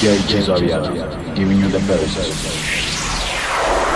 DJ Cesario, giving you the best.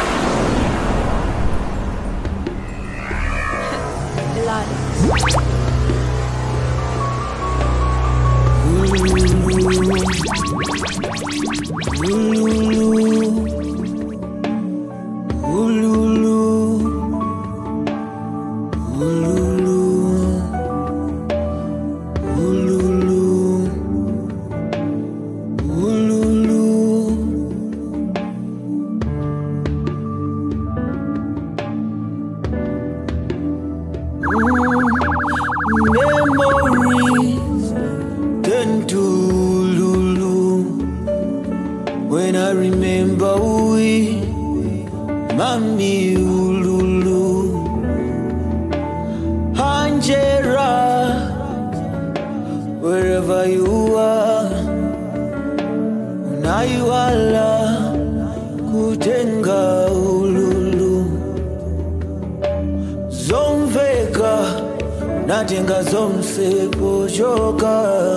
Memories turn to Lulu when I remember we, Mami Lulu, Angela, wherever you are, unaiwala kutenga ululu zomveka natenga zomsepo choka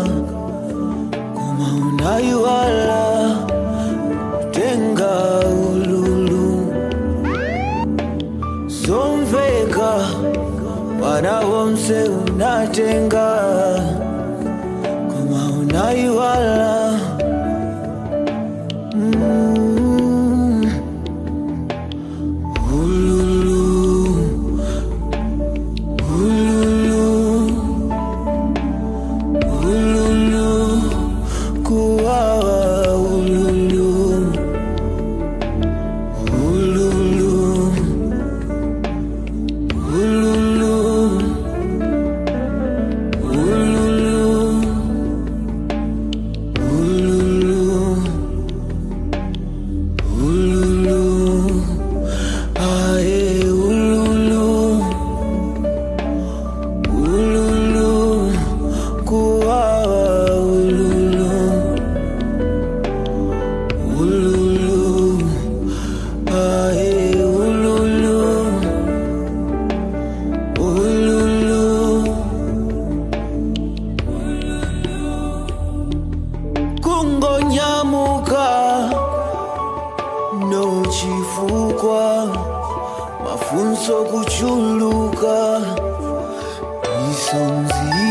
koma unaiwala tenga ululu zomveka wana womse unatenga koma unaiwala mm. ululu Ululu, ululu, kuwawa ululu, ululu, ululu, ululu, ululu, ululu, aye ululu. Ululu, kuwawa ululu, ululu, aye ululu, ululu, kungonyamuka no chifukwa mafunso kuchuluka misonzi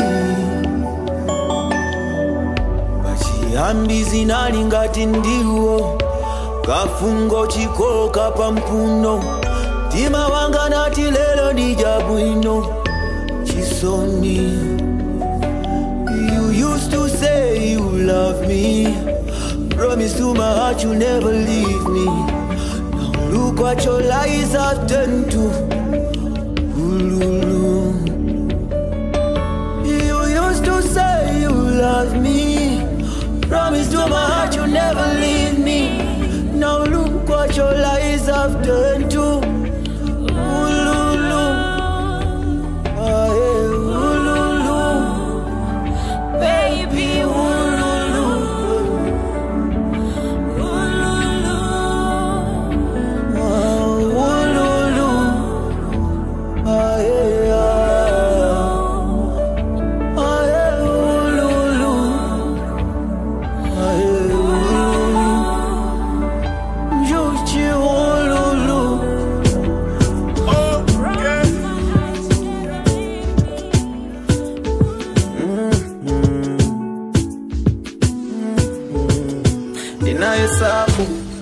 pachiyambi zinali ngati ndiwo kafungo chikoka pampuno mtima wanga nati lero ndija bwino chisoni you used to say you love me promise to my heart you never leave me now look what your lies have turned to Ululu. You used to say you love me. Promise to my heart you never leave me. Now look what your lies have turned to. Ululu. Ah, yeah, ululu. Baby, ululu. Ah, ululu. Ah, yeah. Ah, yeah, ululu. Ah, yeah, ululu. Juchi ululu. ndinahesabu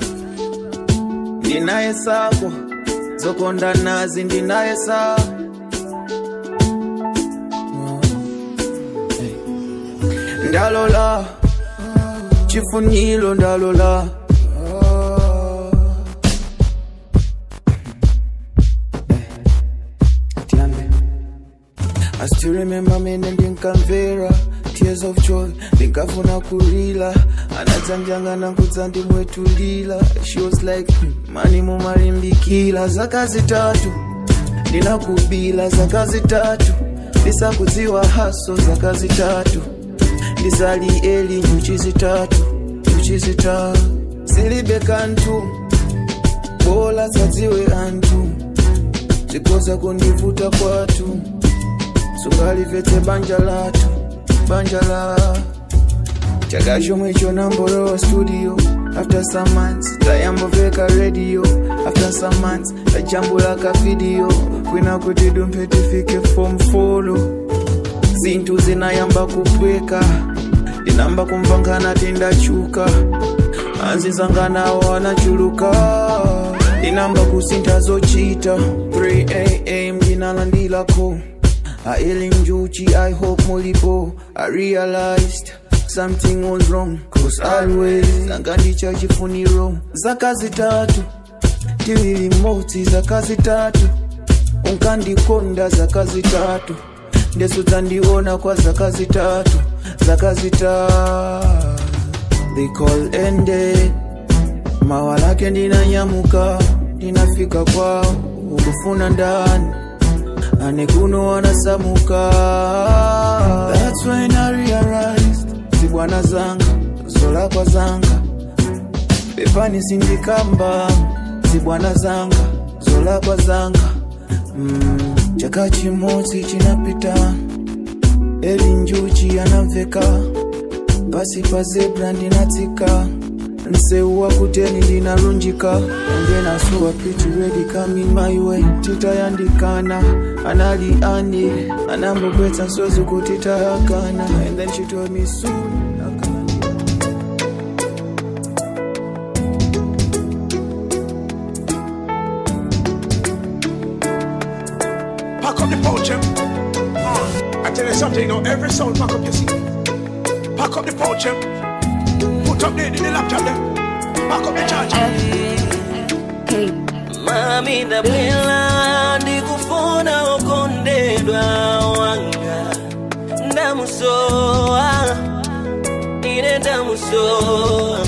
ndinahesabu zokonda nazi ndinahesabu ndalola chifuniro ndalola tiambe I still remember mene ndinkamvera tears of joy ndinkafuna kulila anadzanjangana kudza ndimwetulila she was like "Hmm, mani mumalimbikila zaka zitatu ndinakubila zaka zitatu ndisakudziwa haso zaka zitatu ndizali eli nyuchi zitatu nyuchi zitatu zilibe kantu bola zadziwe anthu zikoza kundivuta kwathu sungalivetse banja lathu banja la chaka chomwe chonambolowa studio after some months tayamboveka radio after some months tajambula ka video kwina kuti dumphe tifike form folo zinthu zinayamba kupweka ndinamba kumva ngati ndachuka anzizanganawo anachuluka ndinamba kusintha zochita 3am ndinalandilako aili njuchi i hope mulipo i realized something was wrong cause always angandicha chifuniro zaka zitatu tiwili moti zaka zitatu unkandikonda zaka zitatu ndeso dzandiona kwa zaka zitatu zaka zitatu they call ended mawa lake ndinanyamuka ndinafika kwao ukufuna ndani ane kuno wanasamuka that's when i realized zibwana zanga zolakwa zanga pepani sindikamba zibwana zanga zolakwa zanga mm, chaka chimodzi chinapita eli njuchi anamveka pasi pa zebra ndinatsika mseu wa kuteni ndinalunjika and then I saw a pretty lady coming my way titayandikana anali ane anambogwetsa nsozi kuti tayakana and then she told me soon akana Pack up the pouch, em. Uh, I tell you something, you know, every sound pack up your seat. Pack up the pouch, em. Put up the, the, the laptop, them. Pack up the charger. mami ndabwera ndikufuna ukondedwa wanga ndamusowa ine ndamusowa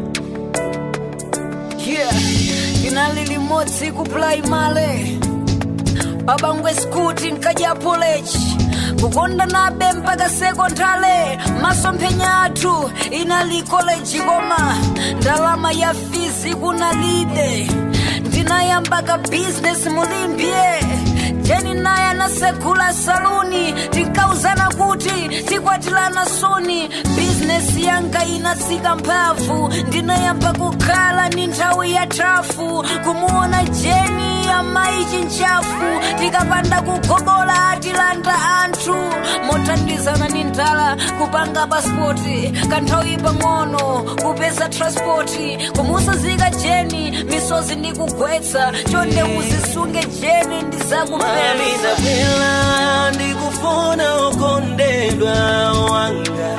yeah inali limodzi kuplai male babangwe skuti nkaja polechi kukonda nabe mpaka sekondale masomphenya athu inali koleji koma ndalama ya fizi kunalibe ndinayambaka bizinesi mulimbye jeni naye anasegula saluni tinkauzana kuti tikwatilana suni bizinesi yanga inatsika mphamvu ndinayamba kukhala ni nthawi ya trafu kumuona jeni amayi chinchafu tikapanda kugobola atilanda anthu mothandizana ni ndala kupanga pasipoti kanthawi pang'ono kupeza transpoti kumusazika jeni misozi ndikugwetsa chonde uzisunge jeni mami ndizakupeza ndabwera ndikufuna ukondedwa wanga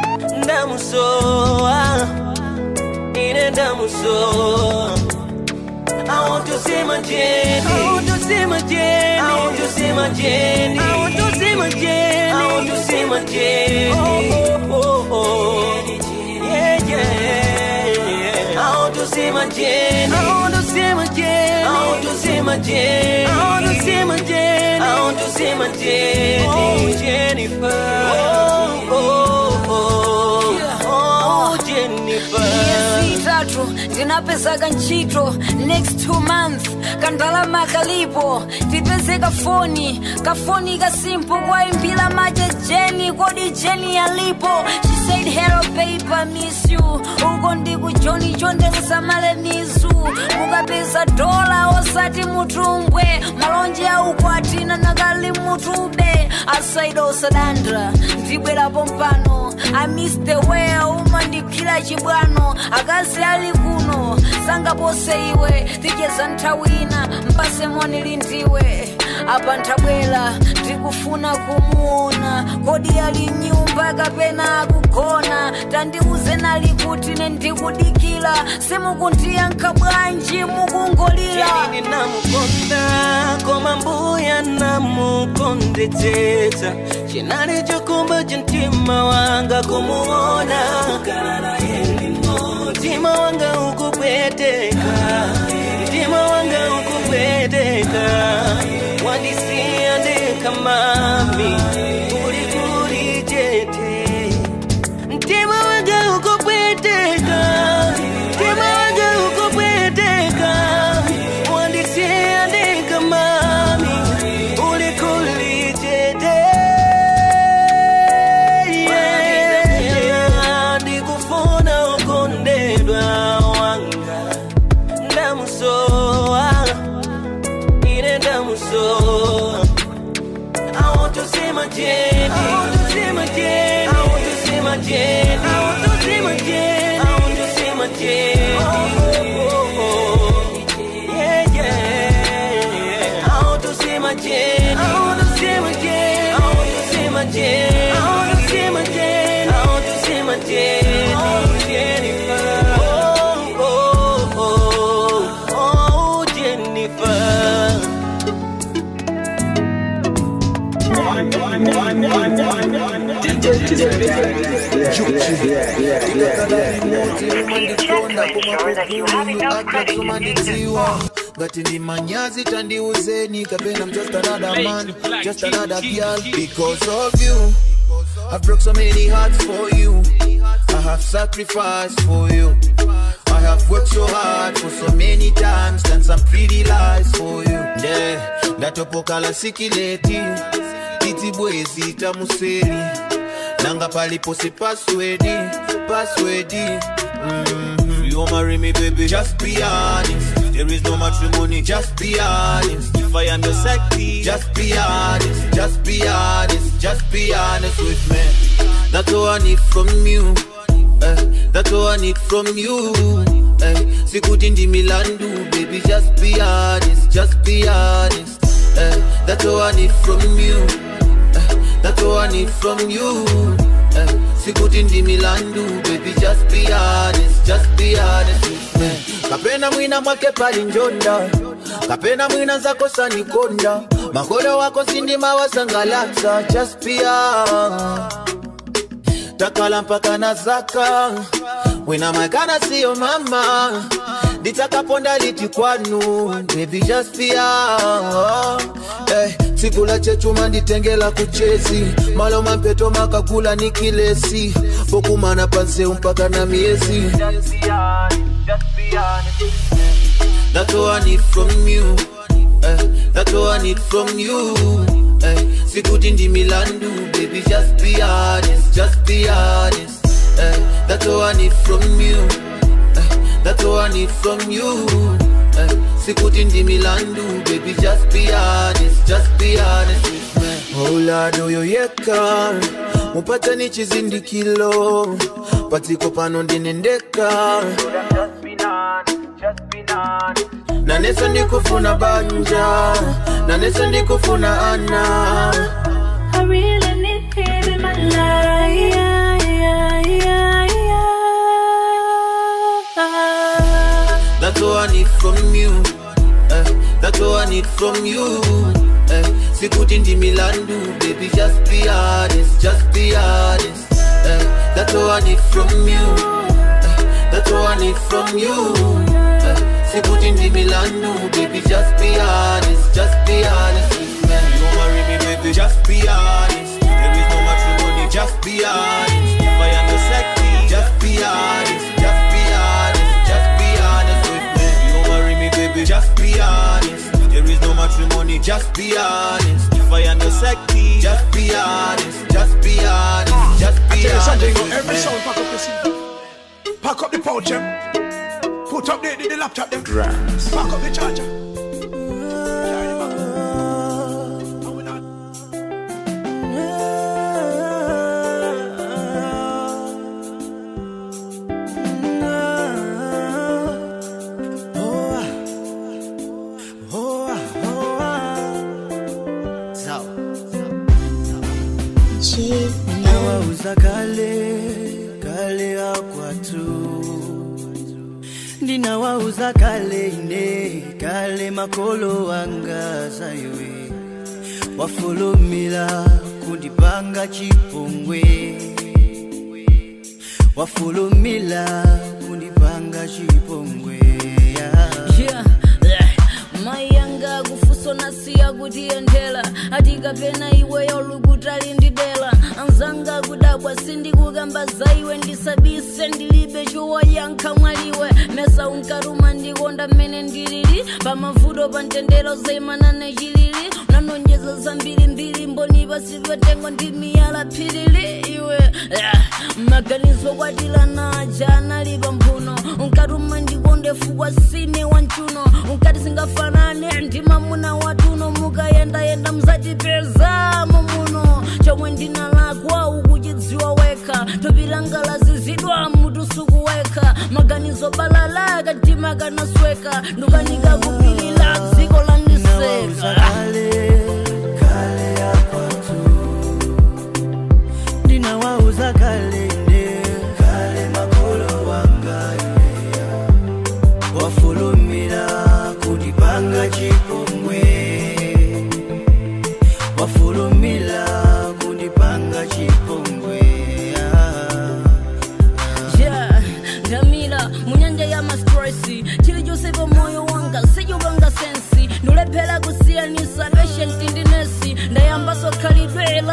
ndamusowa ine ndamusowa I want to see my Jenny. I want to see my Jenny. I want to see my Jenny. I want to see my Jenny. I want to see my Jenny. Oh, oh, oh, oh. Yeah, yeah. I want to see my Jenny. I want to see my Jenny. I want to see my Jenny. I want to see my Jenny. I want to see my Jenny. Oh, Jennifer. Oh, oh, oh. Oh, Jennifer. miezi itatu ndinapezaka ntchito next two month kandalama kalipo tipezeka foni kafoni kasimpo kwaimbila maje jeni kodi jeni yalipo she said hello babe I miss you uko ndiku joni chonde musamale mizu mukapeza dola osati mutumbwe malonje auko atina nakali mutube asaida osadandra ndibwerapo mpano i miss the way umandiphira chibwano akazi ali kuno sangapose iwe ticheza nthawi ina mpase monili ndiwe apa ntabwera ndikufuna kumuona kodi ali nyumba kapena akugona tandiuze nali kuti ne ndikudikira simukundiyankha bwanji mukungolira Jeni ninamukonda koma mbuya namukondetsetsa chinali chokumba chintima wanga kumuona mtima wanga ukupweteka mtima wanga ukupweteka wandisiya ndekha mami uli kuli chete mtima wanga ukupweteka mtima wanga ukupweteka wandisiya ndekha mami uli kuli chete ngati ndi manyazi tandiuzeni kapena I'm just another man just another girl because of you I've broke so many hearts for you I have sacrificed for you I have worked so hard for so many times done some pretty lies for you nde ndatopoka la sikileti titibwezi tamuseri nanga palipo si passwedi passwedi mm-hmm. you marry me baby just be honest there is no matrimony just be honest if I am your sexy just be honest just be honest just be honest with me that's all I need from you eh, that's all I need from you eh, sikuti ndi milandu baby just be honest just be honest eh, that's all I need from you eh, that's all I need from you eh, sikuti ndi milandu baby just be honest just be honest with me kapena mwina mwake pali njonda kapena mwina zako sanikonda makolo wako sindima wasangalatsa just be honest takala mpaka na zaka wina makana siyo mama litakaponda liti kwanu baby just be honest eh, sikula chechuma nditengela kuchezi maloma mpeto makagula ni kilesi pokumana panseu mpaka na miezi That's all I need from you eh, That's all I need from you eh, Sikuti ndi milandu Baby just be honest Just be honest eh, That's all I need from you eh, That's all I need from you eh, Sikuti ndi milandu Baby just be honest Just be honest with me Oh Lord uyoyeka mupata ni chizindikilo patiko pano ndinendeka naneso ndikufuna banja naneso ndikufuna ana I really need him in my life. That's all I need from you. Eh, that's all I need from you. Eh, sikuti ndi milandu, baby, just be honest, just be honest. Eh, that's all I need from you. Eh, that's all I need from you. Eh, sikuti ndi milandu, baby, just be honest, just be honest with me. You marry me, baby, just be honest. There is no matrimony, just be honest. If I am your sexy, just be honest, just be honest, just be honest with me. You marry me, baby, just be honest. There is no matrimony, just be honest. If I am your sexy, just be honest, just be honest, just I be tell you something, honest you know, every with sound me. pack up your seat. Pack up the pouch, them. Put up the, the, the laptop, them. Drums. Pack up the charger. Carry the back up. And we not- Nawauza kale kale ya kwatu ndinawauza kale ine kale makolo wanga zaiwe wafulumila kundipanga chipongwe wafulumila kundipanga chipongwe yeah. Yeah, yeah. mayanga kufuso nasiya kutiyendela atikapena iwe yolukutali ndidela anzanga kudabwa sindikukamba zaiwe ndisabise ndilibe chowayankha mwaliwe mesa unkaruma ndikonda mmene ndilili pamavuto pa ntendero zaimanane chilili unanonjeza zambiri mbiri mboni pasi patengo ndi miyala phirili iwe yeah. maganizo kwatilana aja anali pamphuno unkatuma ndikonde fukwa sine wanchuno unkati singafanane ndi mamuna watuno mukayendayenda mzatipezamo muno chomwe ndinalakwa ukuchidziwa wekha topilanga lazizidwa mutu sukuwekha maganizo balala katima kanasweka ndukanika kupilila dziko Nawauza landiseka kale kale ya kwatu ndinawauza kale ine kale makolo wanga ineya wafulumira kundipanga chipongwe wafulumira kundipanga chipongwe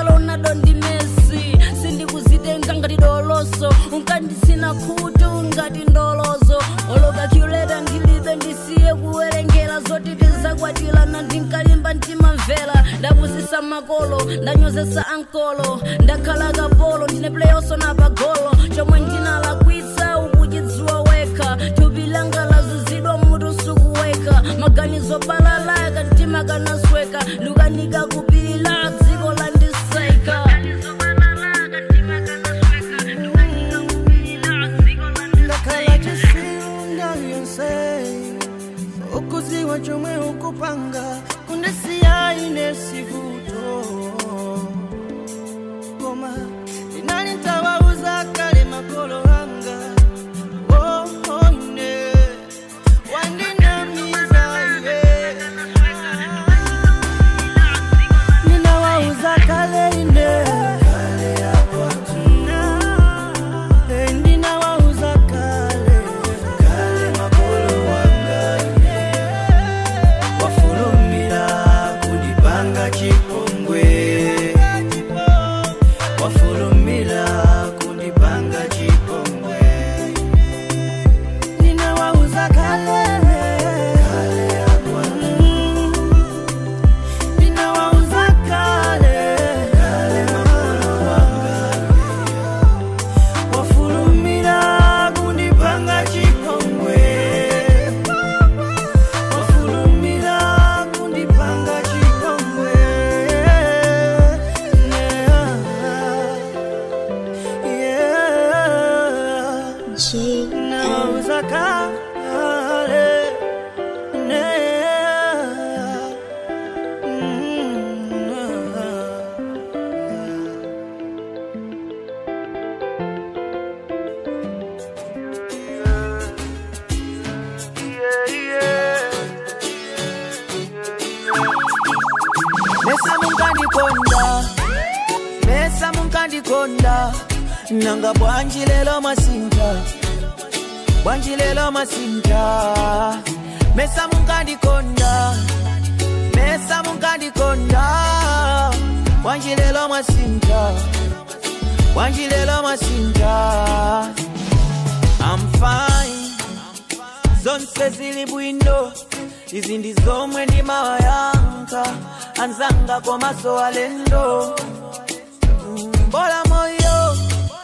ronaldo ndi messi sindikuzitenga ngati doloso unkandisina khutu ngati ndolozo olokacureta ndilibe ndisiye kuwerengera zoti tizakwatilana ndinkalimba mtima mvera ndapusisa makolo ndanyozesa ankolo ndakhala kapolo ndine pleyoso na pagolo chomwe ndinalakwisa ukuchidziwa wekha thupi langa lazuzidwa mutu sukuweka maganizo balalaka mtima kanasweka ndikanika kupilila dziko landiseka ndakhala chisilunda yonse ukuziwa chomwe ukupanga kundisiya ine sivuto koma ndinali ntawauza kale makolo anga oh, oh, ine wandinamiza iye ninawauza kale ine kale yakwatu Eh, ndinawauza kale kale makolo wanga wafulumira kundipanga chipongwe wafulumira kundipanga chipongwe ninawauza kale kale yakwatu ninawauza kale kale makolo wanga wafulumira kundipanga chipongwe wafulumira kundipanga chipongwe nauza kale mesa munkandikonda mesa munkandikonda nanga bwanji lelo masinta bwanji lelo masinta mesa munkandikonda mesa munkandikonda bwanji lelo masinta bwanji lelo masinta I'm fine zonse zili bwino izi ndi zomwe ndimawayankha anzanga komaso alendo Mm, bola moyo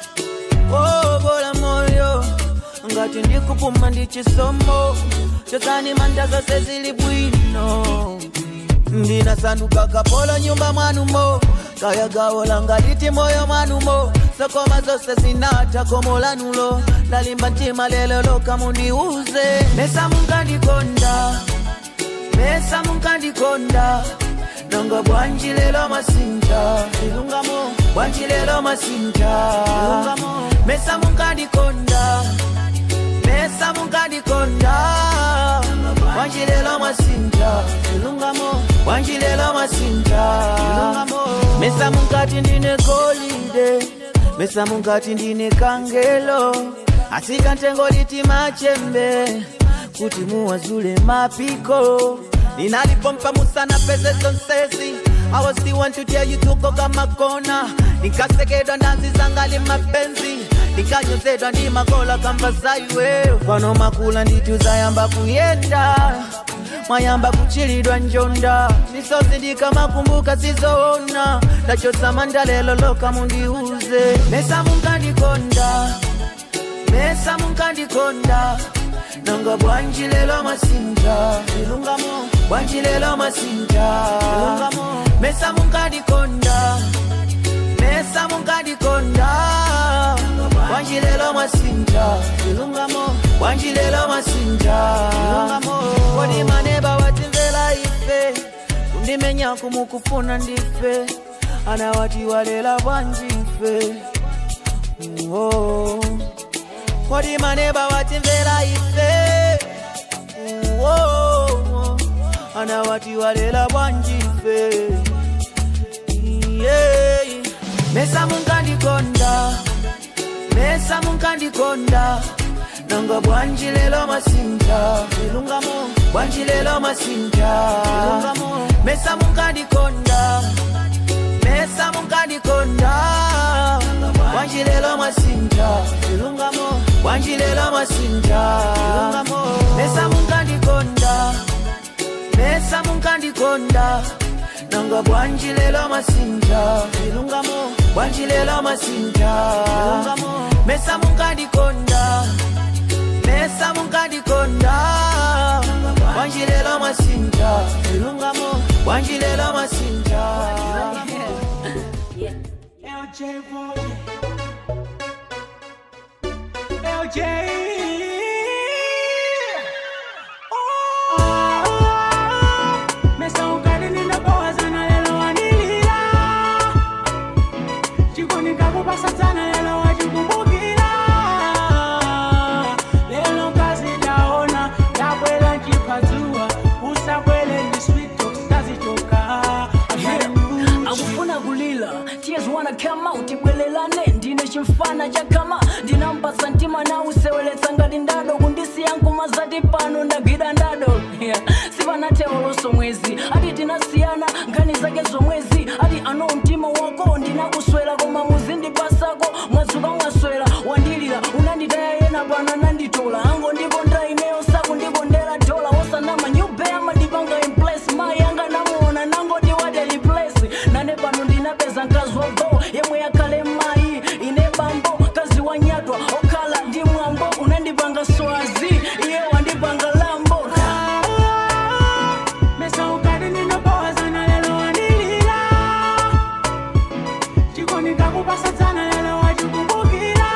oh, bola moyo ngati ndikupuma ndi chisomo chotani manda zonse zili bwino ndinasanduka kapolo nyumba mwanumo kaya gawo langa liti moyo mwanumo sokoma zonse zinatha komo lanulo ndalimba mtima lelo loka mundiuze mesa munkandikonda mesa munkandikonda nanga bwanji lelo masinta ilungamo bwanji lelo masinta ilungamo mesa munkandikonda mesa munkandikonda bwanji lelo masinta ilungamo bwanji lelo masinta ilungamo mesa munkati ndine golide mesa munkati ndine kangelo asika ntengo liti machembe kuti muwazule mapiko ninalipompa musana pese zonsezi I was the one to tell you to go kama kona nikasekedwa ndazi zangali mapenzi nikanyozedwa ndi makola kamba zaiwe pano makula nditu zayamba kuyenda mwayamba kuchilidwa njonda misozi ndikamakumbuka sizoona ndachotsa lelo loka mundiuze mesa munkandikonda mesa munkandikonda nanga bwanji lelo masinta ilungamo bwanji lelo masinta ilungamo mesa munkandikonda mesa munkandikonda bwanji lelo masinta ilungamo bwanji lelo masinta ilungamo kodi maneba watimvera ife kundimenya kumukufuna ndife anawati walela bwanji ife oh. kodi maneba watimvera ife oh. anawati walela bwanji ife yeah. mesa munkandikonda mesa munkandikonda nanga bwanji lelo masinta ilungamo bwanji lelo masinta ilungamo mesa munkandikonda mesa munkandikonda munkandikonda wanjilelo mwasinja chilungamo wanjilelo mwasinja chilungamo mesa munkandikonda mesa munkandikonda nanga bwanjilelo masinja chilungamo bwanjilelo masinja chilungamo mesa munkandikonda mesa munkandikonda bwanjilelo masinja chilungamo bwanjilelo masinja LJ boy. LJ. Oh, mesa ukali ninapowazana lelo wanilila chikonikakupasa sana lelo wachikumbukila lelo kazi taona tabwela nchipadzua usabwele ni sweet talks tazichoka akufuna kulila tears wanna come out ibwelelane ndine chimfana chakama ndinampasa mtima na useweletsa ngati ndado kundisiya nkuma zati pano ndagwida ndado yeah. sipanateoloso mwezi ati tinasiyana nkhani zake zomwezi ati ano mtima wako ndinakuswera koma muzindipasako mwadzuka mwaswera wandilira unanditaya yena pano ananditola ango ndikonda ineyo sakundikondera dola wosanama nyubeya madipanga implace mayi anga namuona nangoti wadeli place nane pano ndinapeza mkazi wago yemwe yakhale mayi ine bambo kazi wanyatwa okhala ndi mwambo unandipanga swazi iye wandipanga lambo mesa ukali ninapowazana lelo wanilila chikonikakupasa sana lelo wachikumbukila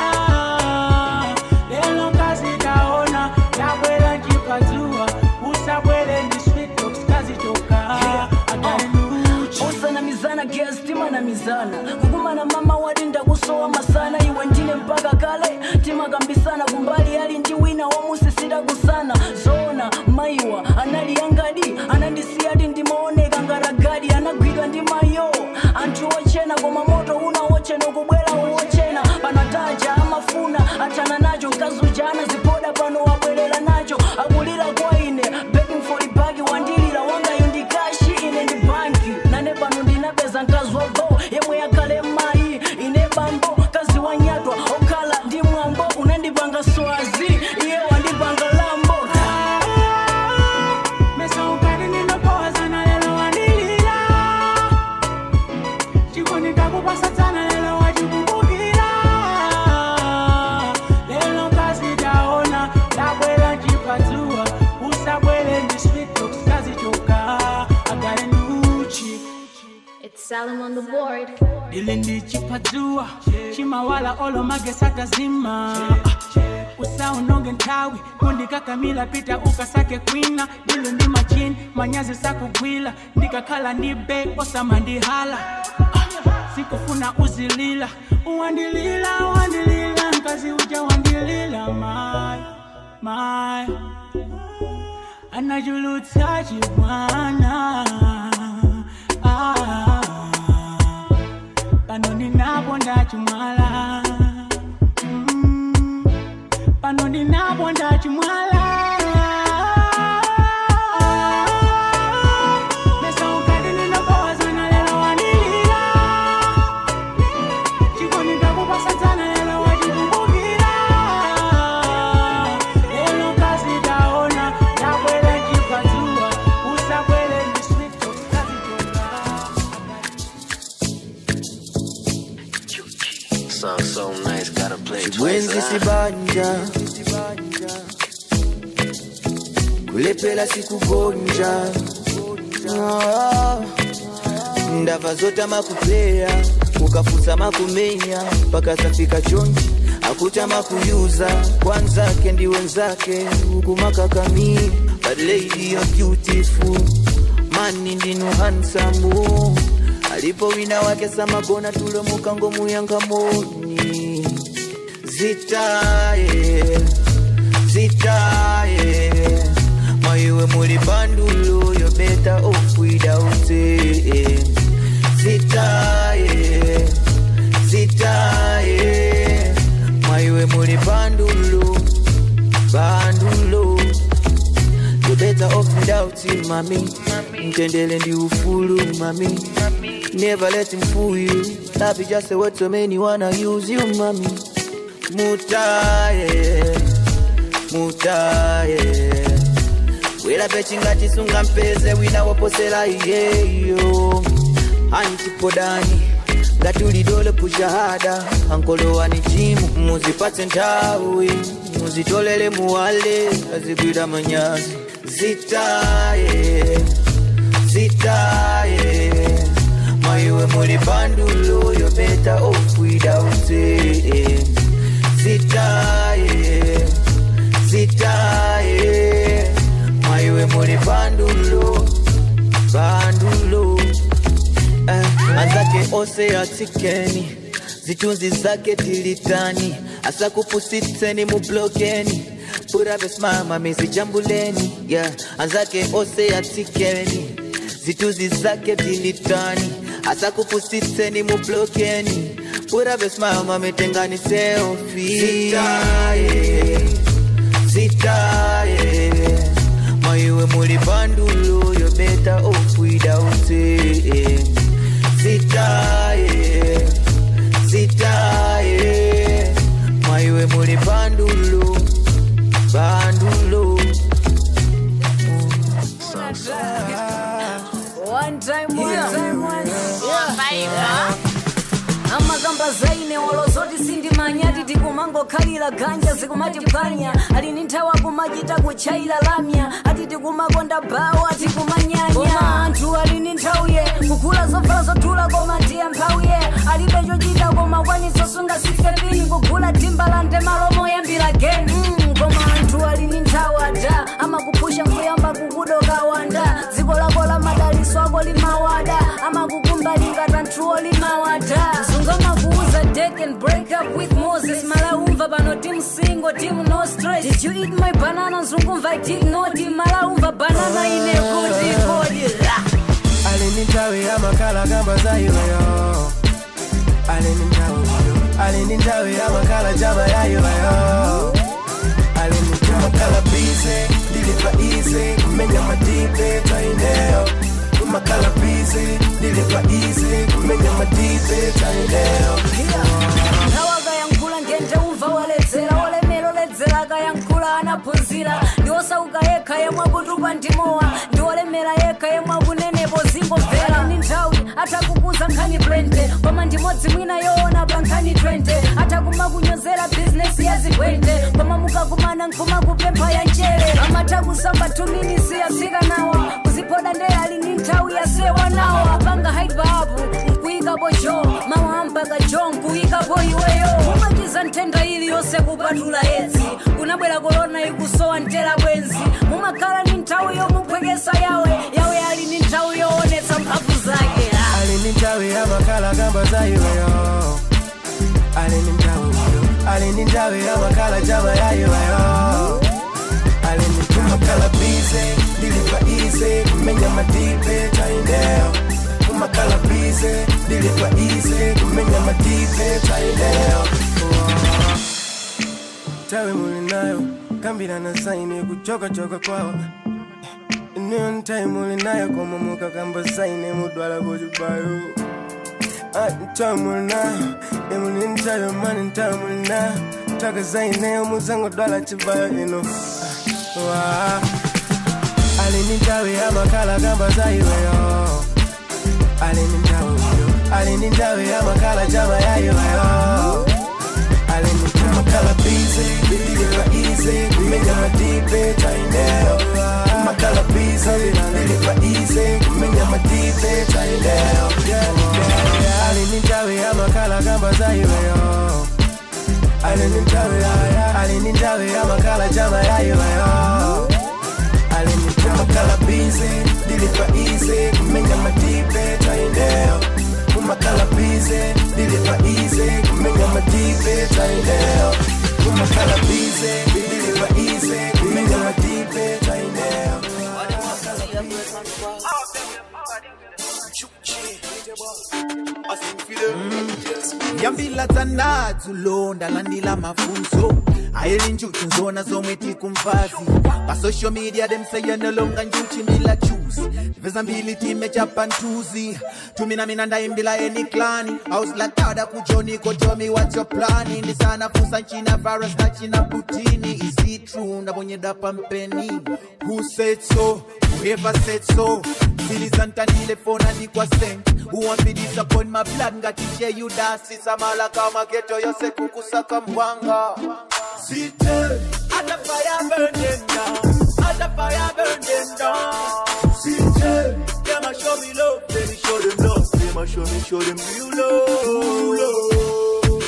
lelo kazi taona tabwela nchipadzua usabwele ndi sweet talks kazichoka agaluchi usanamizana gesi timanamizana kukumana mama wati ndakusowa masana iwe ndine mpaka kale timakambisana kumbali ali ndi wina wamusisita kusana zoona mayiwa anali yangadi anandisiyati ndimaoneka ngaragadi anagwidwa ndi mayo anthu ochena koma moto una wochena kubwera wochena panataja amafuna athana nacho mkazuja anazipoda pano wabwerera nacho akulira kwa ine begging for the bag wandilira wangayo ndikashi ine ndi banki nane pano ndinapeza mkazi wago yemwe yakhale mayi ine bambo kazi wanyatwa okhala ndi mwambo unandipanga swazi iye wandipanga lambo mesa ukali ninapowazana lelo wanilila chikonikakupasa sana lelo wachikumbukila lelo kazi taona tabwela nchipadzua usabwele ndi sweet talks kazichoka agalenduchi It's Salem on the board. ili ndichipadzua chimawala olo magesata zima usaunonge nthawi kundikakamila pita ukasake kwina dilo ndi machini manyazi sakugwila ndikakhala ndi be osamandihala Ah, sikufuna uzilila uwandilila uwandilila mkazi uja wandilila mai mai anajulutsa chibwana ah, pano ndinapo ndachimwala Mm, pano ndinapo ndachimwala Mesa ukali ninapowazana lelo wanilila chikonikakupasa sana lelo wachikumbukila lelo kazi taona tabwela chipadzua usabwele ndi sweet talk kazichoka Song so nice, gotta play it twice. bwenzi ah. sibanja kulepela sikugonja Ah, ndava zota makupleya ukafusa makumenya mpaka zafika chonji akuta makuyuza kwanzake ndi wenzake ukumakakami but lady you're beautiful mani ndinu hansamu alipo wina wake samagona tulo mukango muyangamoni zitaye zitaye maiwe muli bandulo yo better off without it zitaye zitaye maiwe muli bandulo bandulo you better off without without you, mami. Mtendele ndi ufulu, mami. Never let him fool you. Love is just a word so many wanna use you, mami. Mutaye, mutaye. Wela pechinga chisunga mpeze wina woposela iyeyo. Antipodani ngatulidole kushahada ankolowani chimu muzipatse nthawi muzitolele muwale azigwira manyazi zitaye zitaye maiwe muli bandulo yo better off without it zitaye zitaye maiwe muli bandulo bandulo eh, anzake ose atikeni zitunzi zake tilitani asakupusitseni mublokeni puravesimama mizijambuleni yeah. anzake ose atikeni zitunzi zake tilitani asakupusitseni mublokeni puravesimama mitengani seofi zitaye zitaye maiwe muli bandulo yo better off without it zitaye zitaye maiwe muli bandulo bandulo One time, one time, one. Yeah. amakamba zaine olozoti sindimanyati tikumangokhalira ganja zikumatiphwanya alini nthawi akumachita kuchaira lamya ati tikumakonda bawo atikumanyanya koma anthu alini nthawiye kugula zovala zothula koma ndiye mphawiye alibe chochita koma kwanisosunga sisepini kugula timbalande malomo yambira geni mm, koma anthu alini nthawi ada amakupusha kuyamba kukudoka wanda dziko lako la madaliso ako limawada amakukumbalingata nthuwo limawada zungamakuuza date and break up with moses malaumva pano team single team no stress did you eat my banana zungumva i did not malaumva banana ine kuti kodi la alini nthawi amakhala kamba za iweyo alini nthawi alini nthawi amakhala jama ya iweyo alini amakhala bize ndilipa ize kumenya madibe taineyo umakhala bize ndilipa ize kumenya madibe taineyo nthawi akayankhula ngende umva waledzera olemera oledzera akayankhula anaphunzira ndi osauka yekha yemwe akutupa ndimowa ndi olemera yekha yemwe akunenepo zingomvera ni nthawi atakukuza nkhani 20 koma ndimodzi mwina yoona pa nkhani 20 atakumakunyozera bizinesi ya zigwente koma mukakumana nkumakupempha ya njere amatha kusamba tuminisi yafika nawa kuziphoda ndeye ali ni nthawi yasewa nawo apanga haibabu nkuyikapo jo mawambaka jo nkuyikapo iweyo mumachiza nthenda iliyonse kupatula yedzi kunabwera korona ikusowa ntera bwenzi mumakhala ni nthawi yomuphwekesa yawe yawe ali ni nthawi yoonetsa mphamvu zake alini nthawi amakhala kamba za iweyo alini nthawi alini nthawi amakhala jama ya iweyo alini amakhala bize ndilipa ize kumenya madibe taineyo umakhala bize ndilipa ize kumenya madibe taineyo tawe muli nayo kambirana saine kuchokachoka kwawo niyo ntayi muli nayo koma mukakamba saine mudwala kuchibayo ntawe muli nayo imuli ntayo mani ntawe muli nayo taka zaineyo muzangodwala chibayo ino Wa. alini ntawe amakhala kamba zaiweyo alini ntawe alini ntawe amakhala jama yaiweyo alini amakhala bize ndilipa ize kumenya madibe taineyo amakhala bize ndilipa ize kumenya madibe taineyo alini ntawe amakhala kamba zaiweyo alini ntawe alini ntawe amakhala jama yaiweyo alini amakhala bize ndilipa ize kumenya madibe taineyo umakhala bize ndilipa ize kumenya madibe taineyo umakhala bize ndilipa ize kumenya madibe taineyo yambila dzanadzulo ndalandila mafunso ayili njuchi nzona zomwe tikumvazi pa social media them say you no longer njuchi mila choose veza mbili time chapantuzi tumina mina ndaimbila eni klani auslatada kujoni kojomi what's your plani ndi sana fusa nchina virus na china putini is it true ndabonyeda pampeni who said so whoever said so zilizantanile fona ndikwa sent who want me disappoint my blood ngatiche you dasi samala kama geto yose kukusaka mbwanga City, at the fire burn them down, at the fire burn them down. City, them a show me love, let me show them love, them a show me, show them real love. Real love.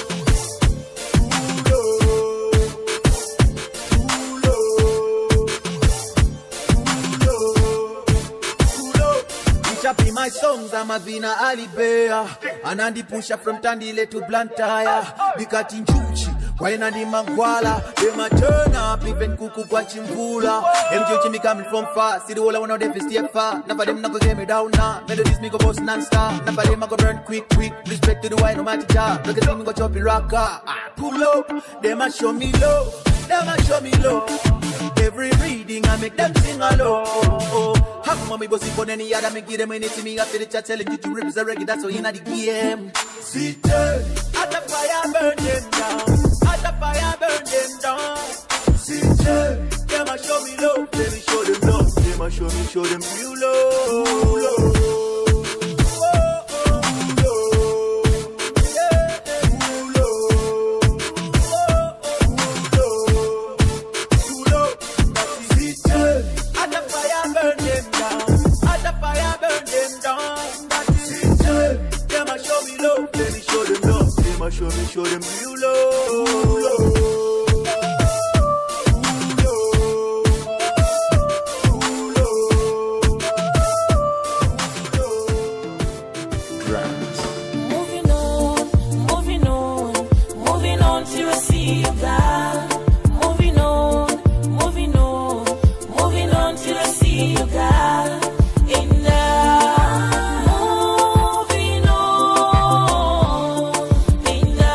Chapi my songs I'm a vina alibea anandipusha from tandile to blantaya bikati njuchi kwaina ndi mangwala dem a turn up even kuku kwa chimvula mjuchi me coming from far see the whole I wanna them stay far never them not go get me down now melodies me go boss non-stop never them I go burn quick quick respect to the wine no matter job look at me go chop it rocker ah, pull up them a show me love them a show me love every reading I make them sing along oh, oh. Have mommy bossy for any other me give them anything me after the chat telling you to rip the reggae that's all in the game City at the fire burn them down at the fire burn them down City them a show me love let me show them love them a show me show them real love, love. At the fire burn them down. At the fire burn them down. That is it. Them a show me love. Let me show them love. Them a show me, show them real love. Moving on, moving on, moving on till I see you God. Moving on, moving on, moving on till I see you God. In the moving on, in the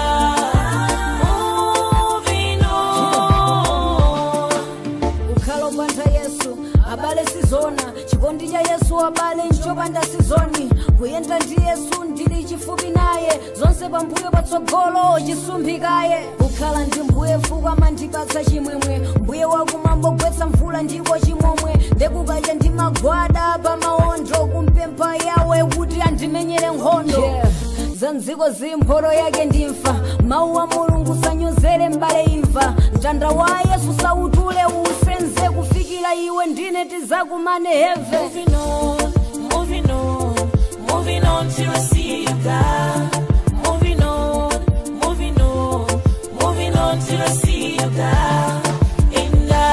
moving on. ukhala upanda yesu abale sizona chikondi cha yesu abale nchopanda sizoni kuyenda ndi yesu ndili chifupi naye zonse pambuyo patsogolo chisumphikaye kukhala ndi mbuye fuku amandipatsa chimwemwe mbuye wakumambo gwetsa mvula ndipo chimomwe ndekukacha ndi magwada pamawondo kumpempha yawe kuti andimenyere nkhondo yeah. za mdziko zimpholo yake ndimfa mawu a mulungu sanyozere mbale imva mtanda wa yesu sautule usenze kufikira iwe ndine tizakumane heve Moving on, moving on, moving on till I see you God. Moving on, moving on, moving on till I see you God. In the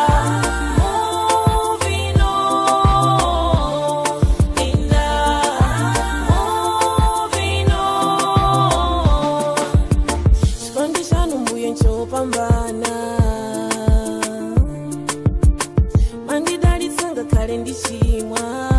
moving on, in the moving on. Chikondi chanu mbuye nchopambana mandidalitsa ngakhale ndichimwa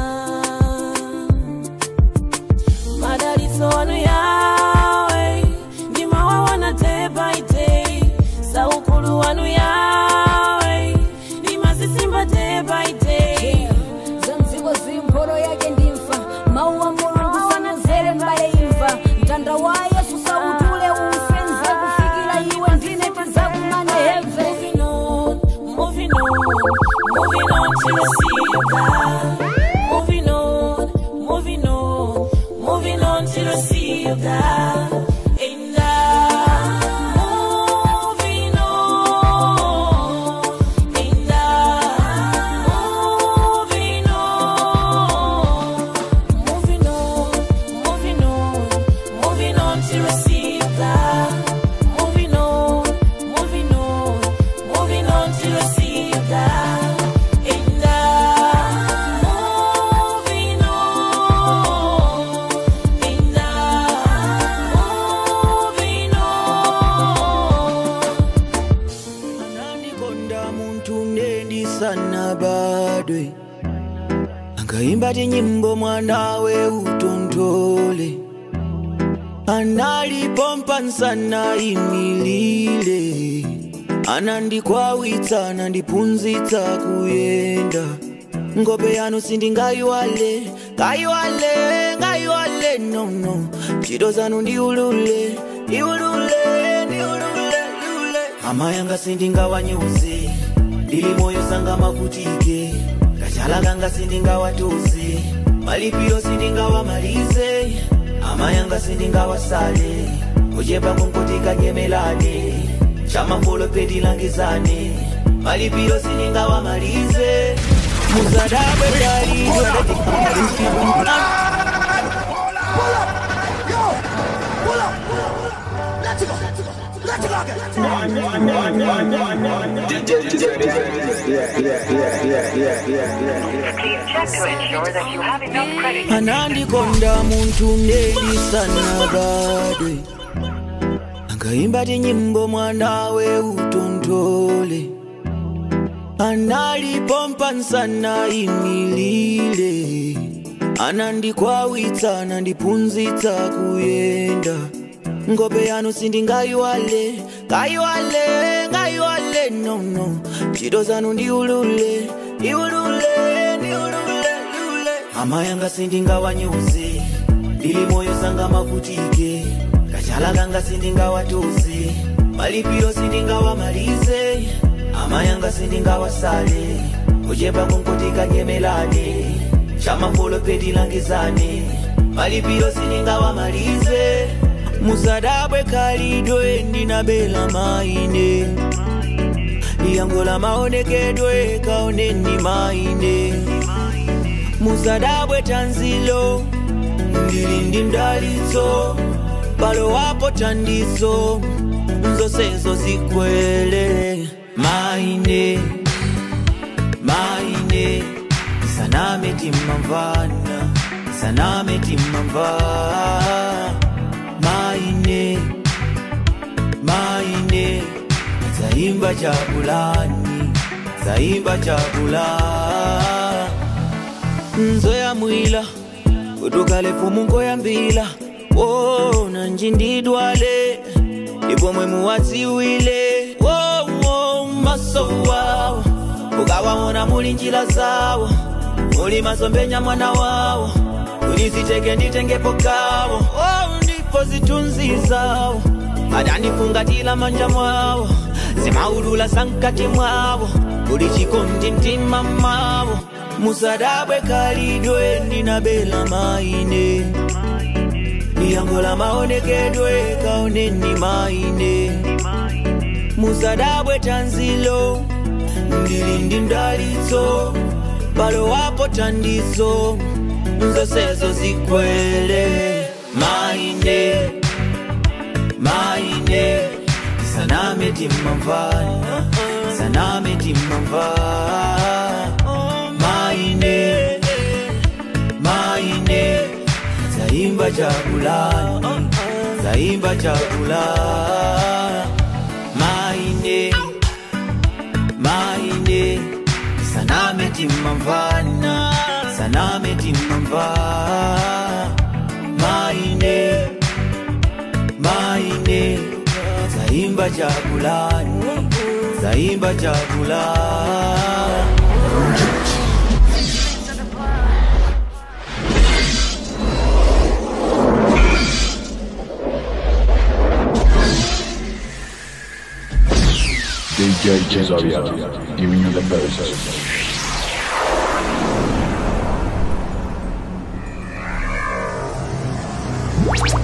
madalitso anu yawe ndimawaona day by day saukulu wanu yawe ndimazisimba day by day za mdziko zimpholo yake ndimfa mawu a mulungu sanyozere mbale imva mtanda wa yesu sautule usenze kufikira iwe ndine tizakumane heve Moving on, moving on, moving on till I see you God. Moving on, moving on, moving on till I see you God. In the moving on, in the moving on, moving on, moving on, moving on till I see you God. Moving on, moving on, moving on till I see you God. In the moving on, in the moving on. anandikonda muntu nendisana badwe angaimba tinyimbo mwanawe utontole analipompa nsana imilile anandikwawitsa anandiphunzitsa kuyenda ngope yanu sindingayiwale ngayiwale ngayiwale no no ntchito zanu ndiulule ndiulule ndiulule lule mama yanga sindingawanyuze ndili moyo sanga mavutike kachala kanga sindingawatuze malipiro sindingawamalize ama yanga sindingawasale kuchepa kunkutika nyemelane chamafolo pedilangizane malipiro sindingawamalize muzadabwe dalido anandikonda muntu nelisanabadwe angaimba tinyimbo mwanawe utontole analipompa nsana imilile anandikwawitsa anandiphunzitsa kuyenda ngope yanu sindingayiwale ngayiwale ngayiwale no no ntchito zanu ndiulule ndiulule ndiulule lule ama yanga sindingawanyuze ndili moyo sanga mavutike kachala kanga sindingawatuze malipiro sindingawamalize ama yanga sindingawasale kuchepa kunkutika nyemelane chamafolo pedilangizane malipiro sindingawamalize musadabwe kalidwe ndinabela maine liyangola maonekedwe kaoneni maine musadabwe tanzilo ndili ndi mdalitso palo wapo tandizo nzonsezo zikwele maine maine saname timmamvana saname timmamva maine maine zaimba chakulani zaimba chakula nzoya mwila kutukale fumu ngoyambila wona njindidwale ipomwe muwadziwile wowo maso wawo ukawawona muli njila zawo muli masombenya mwana wawo kuliziteke nditengepo kawo oh, ndipo zitunzi zawo adandifungatila manja mwawo zimaulula sankati mwawo kuli chikondi mtima mwawo musadabwe kalidwe ndinabela maine liyangola maonekedwe kaoneni maine musadabwe tanzilo ndili ndi mdalitso palo wapo tandizo nzonsezo zikwele maine maine saname timmamvana saname timmamva maine maine zaimba chakulani zaimba chakula maine maine saname timmamvana saname timmamva maine maine zaimba chakulani zaimba chakula DJ Cesaria, giving you the best. Thank